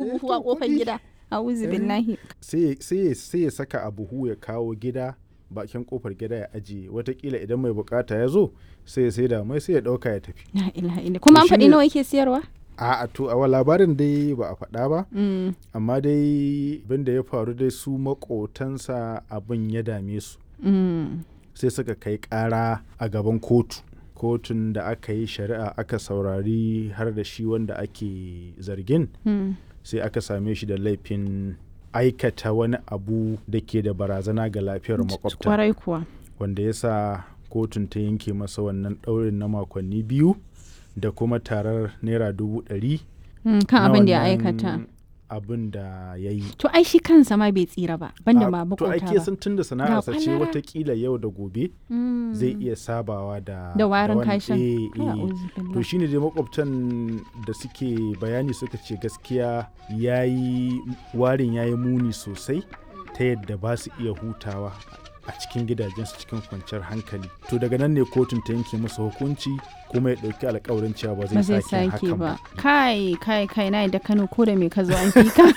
buhu a kofar gida a'udhu billahi sai ya saka a buhu ya kawo gida bakin kofar gida ya ajiye watakila idan mai bukata ya zo sai ya saida mai sai ya dauka ya tafi la ilaha illa kuma an faɗi nawa yake siyarwa a to a labarin dai ba a faɗa ba amma dai abin da ya faru dai su makotansa abin ya dame su sai suka kai ƙara a gaban kotu kotun da aka yi shari'a aka saurari har da shi wanda ake zargin sai aka same shi da laifin aikata wani abu da ke da barazana ga lafiyar makwabta kwarai kuwa wanda ya sa kotun ta yanke masa wannan ɗaurin na makonni biyu da kuma tarar naira dubu ɗari kan abin da ya aikata abin da ya yi to ai shi kansa ma bai tsira ba banda ma to makota ake san tun da sana'arsa ce kwalara. watakila yau da gobe zai iya sabawa da da warin wani- kashin eh, eh. A'udhu to billah. shine dai makwabtan da suke bayani suka ce gaskiya yayi warin yayi muni sosai ta yadda ba su iya hutawa a cikin gidajensu cikin kwanciyar hankali to daga nan ne kotun ta yanke masa hukunci kuma ya ɗauki alkawarin cewa ba ba zai zai sake sake hakan ba ba kai kai kai na da kano ko da me ka zo an fi ka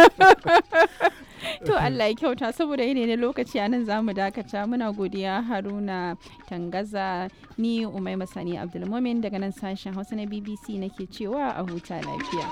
to Allah ya kyauta saboda yanayi na lokaci a nan za mu dakata muna godiya haruna tangaza ni umai masani abdulmumin daga nan sashen hausa na bbc nake cewa a huta lafiya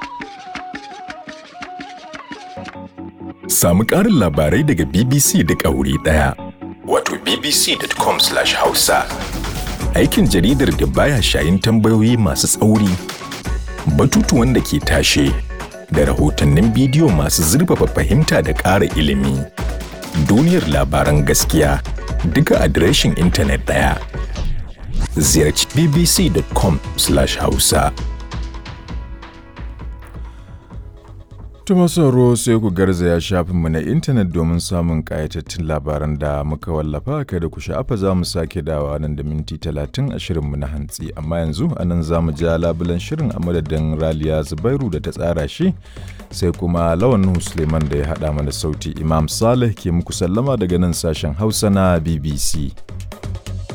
Samu ƙarin labarai daga BBC duk a wuri ɗaya. Wato bbc.com/hausa. Aikin jaridar da baya shayin tambayoyi masu tsauri, batutuwan da ke tashe, da rahotannin bidiyo masu zurfafa fahimta da ƙara ilimi. Duniyar labaran gaskiya duka adireshin intanet ɗaya. Ziyarci bbc.com/hausa. Tuma sauro sai ku garzaya shafinmu na intanet domin samun ƙayatattun labaran da muka wallafa kada ku sha'afa za mu sake dawa nan da minti talatin a shirinmu na hantsi amma yanzu a nan za mu ja labulan shirin a madadin raliya zubairu da ta tsara shi sai kuma lawan Nuhu suleiman da ya haɗa mana sauti imam salih ke muku sallama daga nan sashen hausa na bbc